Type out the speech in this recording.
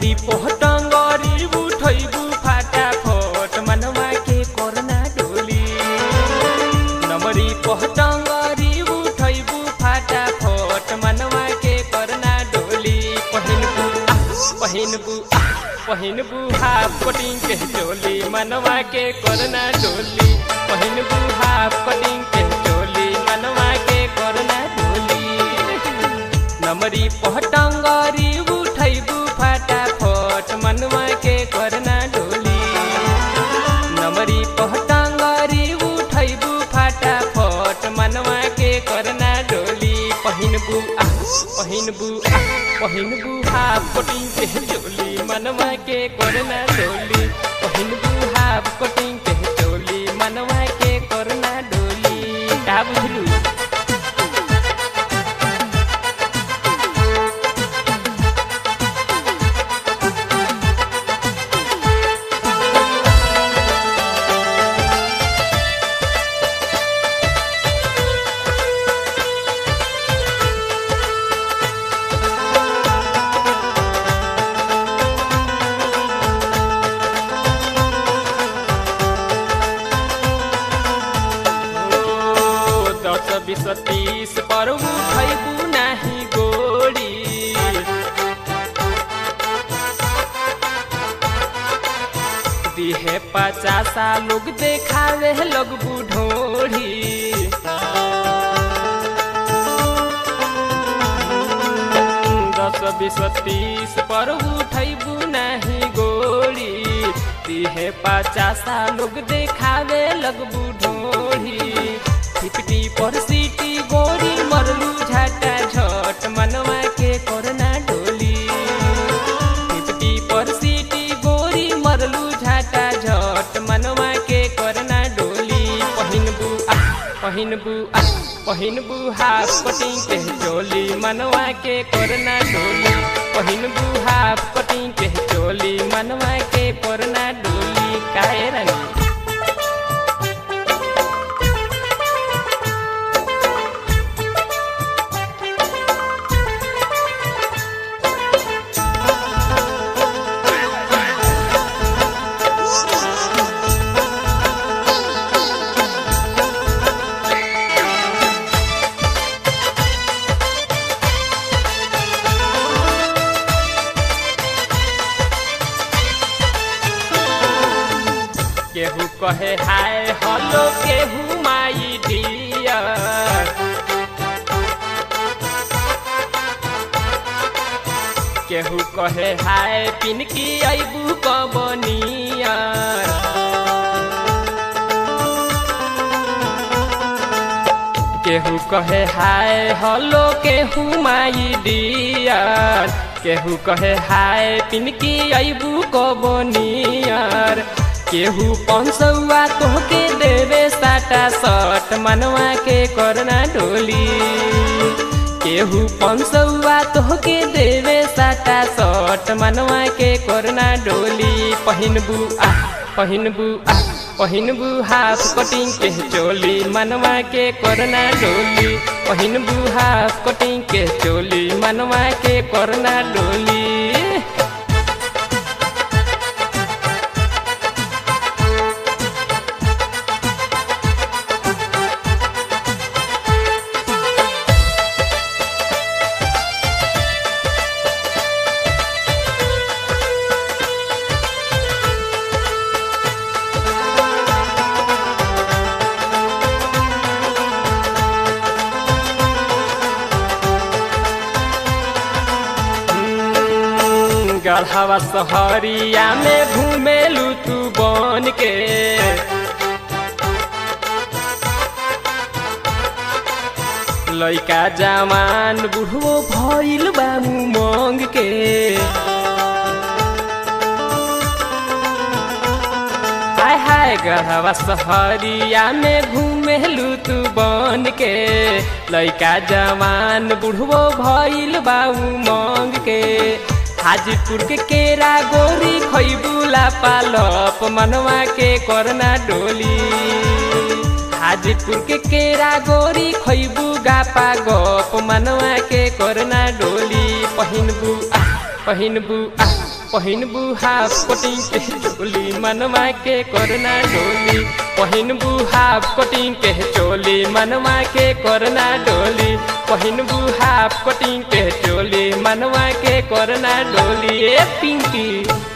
नमरी पोहटंगरी उठैबू फाटाफट मनवा के करना डोली नमरी पोहटंगरी उठैबू फाटाफट मनवा के करना डोली पहिनबू आ पहिनबू आ पहिनबू हाफ कटिंग के चोली मनवा के करना डोली पहिनबू हाफ कटिंग के चोली मनवा के करना डोली नमरी पहटंगरी उठैबू फटाफट मनवा के करना डोली नमरी पहटंगरी उठैबू फटाफट मनवा के करना डोली पहिनबू आ पहिनबू आ पहिनबू हाफ कटिंग के चोली मनवा के करना डोली पहिनबू हाफ कटिंग के चोली मनवा के करना डोली का बुझलू ओ, दस बीस तीस पर उठैबू नाही गोरी दिहे पचासा लोग देखावे लोग बुढ़ोरी दस बीस तीस पर उठैबू नाही गोरी दिहे पचासा लोग देखावे लगबू ढोरी फिफ्टी पर सीटी गोरी मरलू झाटा झट मनवा के करना डोली फिफ्टी पर सीटी गोरी मरलू झाटा झट मनवा के करना डोली पहिनबू आ पहिनबू आ पहिनबू हाफ कटिंग के चोली मनवा के करना डोली पहिनबू हाफ कटिंग के चोली मनवा के करना डोली काहे रानी केहू कहे हाय हलो केहू माई डियर केहू कहे हाय पिनकी अबू कबनियर केहू कहे हाय हलो केहू माई डियर केहू कहे हाय पिनकी अबू कबनियर केहू पंसौआ तोहके देवे साटा सट मनवा के करना डोली केहू पंसौआ तोहके देवे साटा सट मनवा के करना डोली पहिनबू आ पहिनबू आ पहिनबू हाफ कटिंग के चोली मनवा के करना डोली पहिनबू हाफ कटिंग के चोली मनवा के करना डोली गढ़वा सहरिया में घूमेलू तू बन के लइका जवान बुढ़ो भइल बामू मंग के हाय हाय गढ़वा सहरिया में घूमेलू तू बन के लइका जवान बुढ़ो भइल बाऊ मंग के हाजीपुर के केरा गोरी खैबुला पालप मनवा के करना डोली हाजीपुर के केरा गोरी खैबू गापा गप मनवा के करना डोली पहिनबू आ पहिनबू आ पहिनबू हाफ कोटिंग के चोली मनवा के करना डोली पहिनबू हाफ कोटिंग के चोली मनवा के करना डोली पहिनबू हाफ कोटिंग के चोली मनवा के करना डोली ए पिंकी